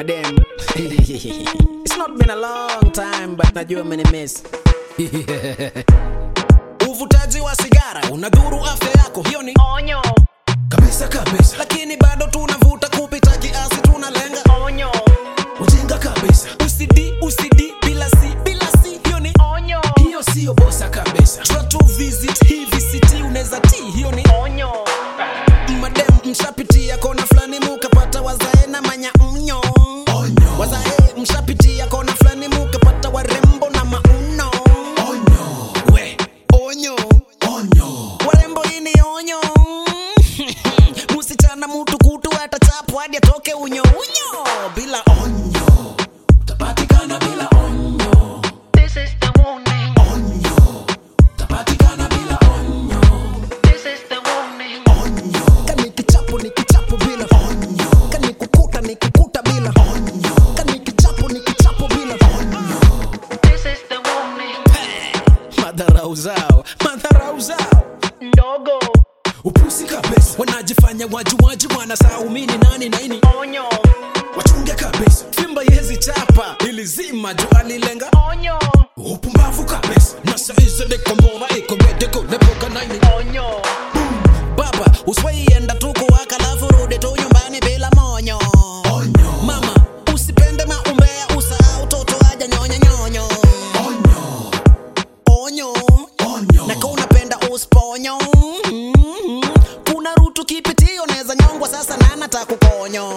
madam it's not been a long time but najua umenimiss uvutaji wa sigara unadhuru afya yako hiyo ni onyo kabisa kabisa lakini bado tunavuta kupita kiasi tunalenga onyo ujinga kabisa usidi usidi bila si bila si hiyo ni onyo hiyo siyo bosa kabisa try to visit hii vct unaweza ti hiyo ni onyo madem mshapitia kona fulani mukapata wazae na manya mnyo wazae mshapitia kona fulani mukapata warembo na mauno we onyo warembo ini onyo musichana mutu kutu atachapu hadi atoke unyo unyo bila onyo utapatikana bila onyo this is the warning utapatikana bila onyo this is the warning kani kichapo ni kichapo bila onyo kani kukuta ni kukuta bila onyo kani kichapo ni kichapo bila onyo this is the warning madharau zao madharau zao ndogo upusi kabisa wanajifanya wajuwaji wanasaumini nani naini onyo wachunge kabisa fimba yezi chapa ilizima juu alilenga onyo upumbavu kabisa na saizi nikombora ikogedekolepoka naini onyo baba uswaienda tu kuwaka lafu rudi tu nyumbani bila monyo mama usipende maumbea usahau toto aja nyonya nyonyo onyo na ka unapenda usponyo Mhm. kuna rutu kipitio neza nyongwa sasa nana takukonyo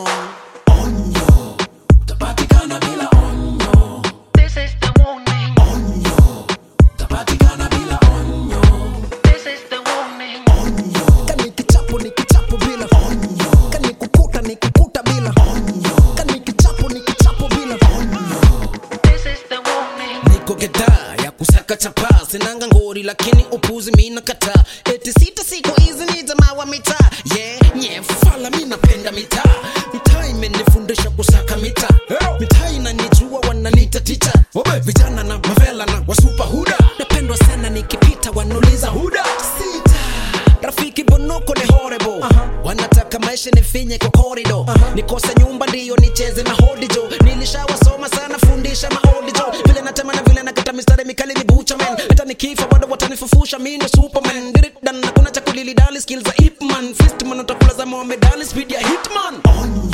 utapatikana bila onyo this is the warning utapatikana bila onyo this is the warning kani kichapo ni kichapo bila onyo kani kukuta ni kukuta bila onyo kani kichapo ni kichapo bila onyo this is the warning niko gedhaa ya kusaka chapa sinanga ngori lakini upuzi mina kataa eti sita siku hizi ni jamaa wa mitaa yeah, nye fala mi napenda mitaa mitaa imenifundisha kusaka mitaa mitaa inanijua wananita ticha vijana na mavela na wasupa huda napendwa sana nikipita wanuliza huda sita rafiki bonoko ni horrible wanataka maisha nifinye kwa korido nikose nyumba ndiyo nicheze mahodijo nilishawasoma sana fundisha maodijo vile natema na vile nakata mistari mikali ni bucha man hata nikifa bado watanifufusha mi ndo superman diridan hakuna cha kulilidali skill za ipman fistman utakula za mohamedali speed ya hitman